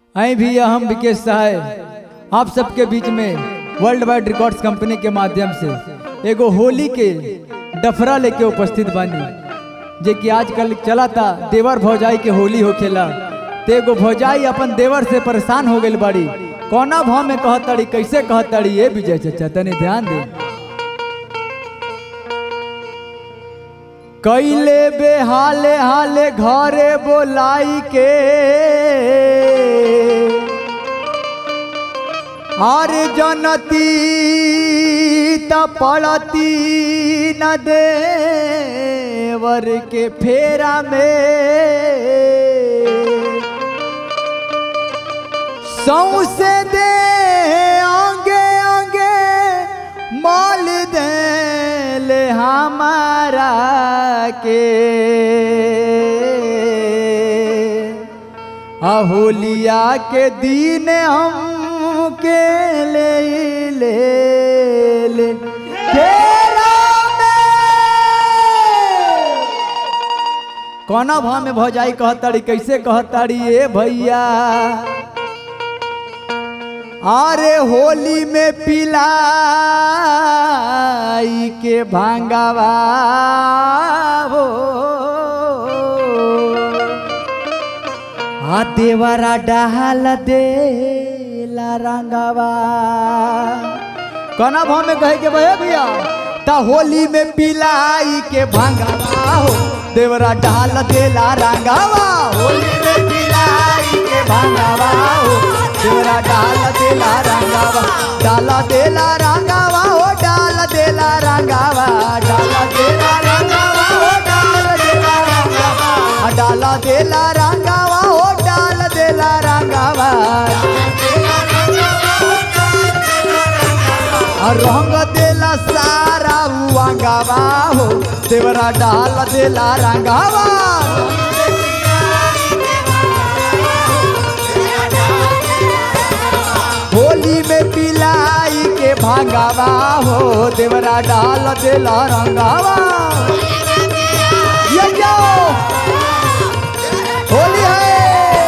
आई भी हम विकेश सहाय आप सबके बीच में वर्ल्ड वाइड रिकॉर्ड्स कंपनी के माध्यम से एगो होली के डफरा लेके उपस्थित बानी जे कि आजकल चला था देवर भौजाई के होली होखेला ते एगो भौजाई अपन देवर से परेशान हो गई बाड़ी कौना भाव में कहतड़ी कैसे कहतड़ी ये विजय चचा तने ध्यान दे कैले बेहाले हाले घरे बोलाई के आर जनती त पड़ती न देवर के फेरा में सौसे दे आगे आगे माल दे ले हमारा के अहोलिया के दिन हम के ले ले ले फेरा में। कौना भाव में भौजाई कहताड़ी कैसे कहताड़ी ए भैया अरे होली में पिलाई के भांगावा हो आ देवरा डाल दे ला रंगावा कौना भाव में कहे के भैया भैया ता होली में पिलाई के भांगावा हो देवरा डाल दे ला रंगावा होली में पिलाई के भांगावा हो देवरा डाल दे ला रंगावा डाल दे ला रंगावा हो डाल दे ला रंगावा डाल दे ला रंगावा हो डाल दे ला रंगावा आ डाल दे ला रंगावा हो डाल दे ला रंगावा आ रंग देला सारा उंगावा हो देवरा डाल देला रंगावा होली में पिलाई के भांगावा हो देवरा डाल देला रंगावा ये जाओ होली है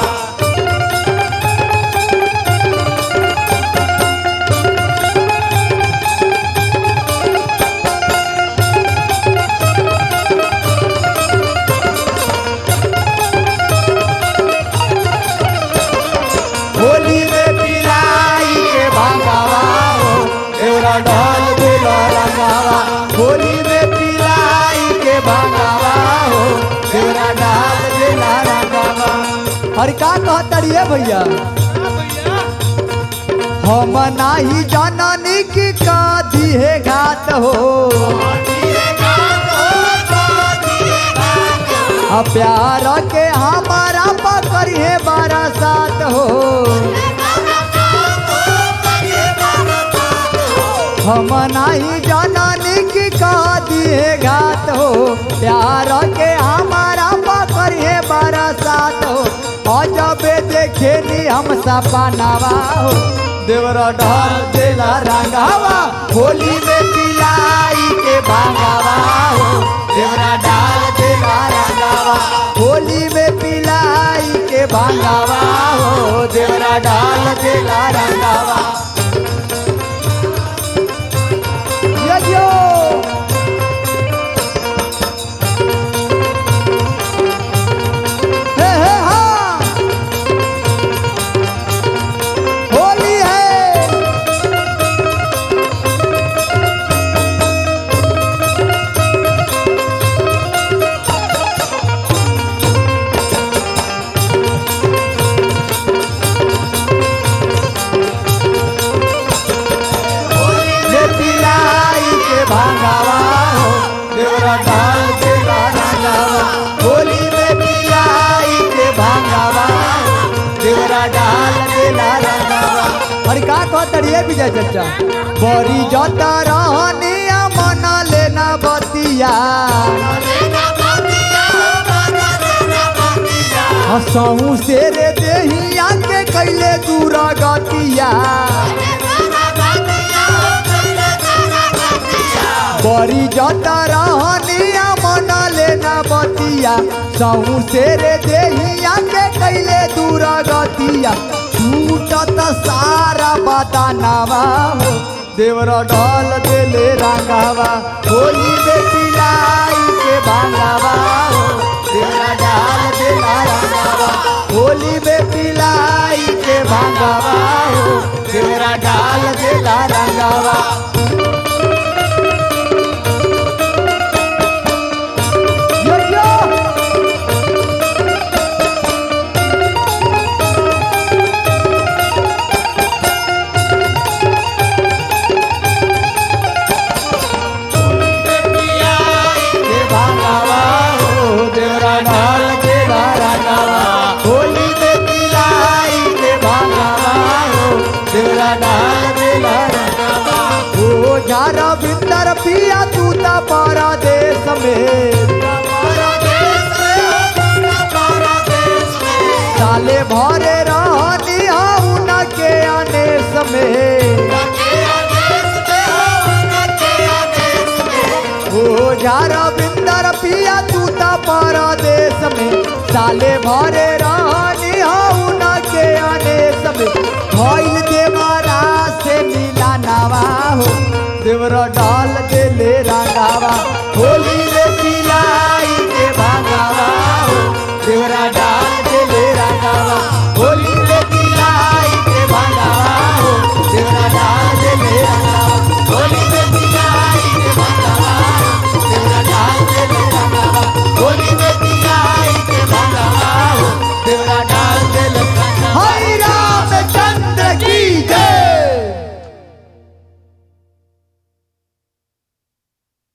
होली में पिलाई के भागावा हो एवरा ढोल दिलो रंगावा होली में पिलाई के भागावा हो एवरा ढाल दिला रंगावा अरे का कहतड़ी है भैया हम नाही जननी की का दिहे घात हो आ प्यार के हमारा पकड़िए बरसात हो हम नहीं जननी की का दिए घात हो प्यार के हमारा पकड़िए बरसात हो अजबे देखे नी हम सपनावा हो देवरा ढाल देला रंगावा होली में पिलाई के भागावा हो देवरा डाल देला रंगावा होली में पिलाई के भागावा हो देवरा डाल देला रंगावा यो यो हे हे हाँ होली है ये पिलाई के भागावा हो देवरा डाल के रंगावा होली में पिलाई के भागावा हो देवरा डाल के रंगावा अरे का कहतड़ी है विजय चचा बड़ी जता रहनिया मन लेना बतिया हसहू से रे देहिया के कैले दूर गतिया बड़ी जता रहनिया मन लेना बतिया सहू से रे देहिया के कैले दूर गतिया पिया टूटत सारा बदानावा हो देवरा डाल देले रंगावा होली में पिलाई के भांगावा हो देवरा डाल देला रंगावा होली में पिलाई के भांगावा हो देवरा डाल देला रंगावा यो यो के भांगावा हो देवरा डाल के रंगावा होली में पिलाई के भांगावा हो देवरा डाल के रंगावा हो जारा भीतर पिया तू ता परदेश में साले भरे रहनी हूँ न के अनेस में ओ झारा बिंदर पिया तू ता परदेश में साले भरे रहनी हूँ न के अनेस में भइल देवरा से मिला नवा हो देवरा डाल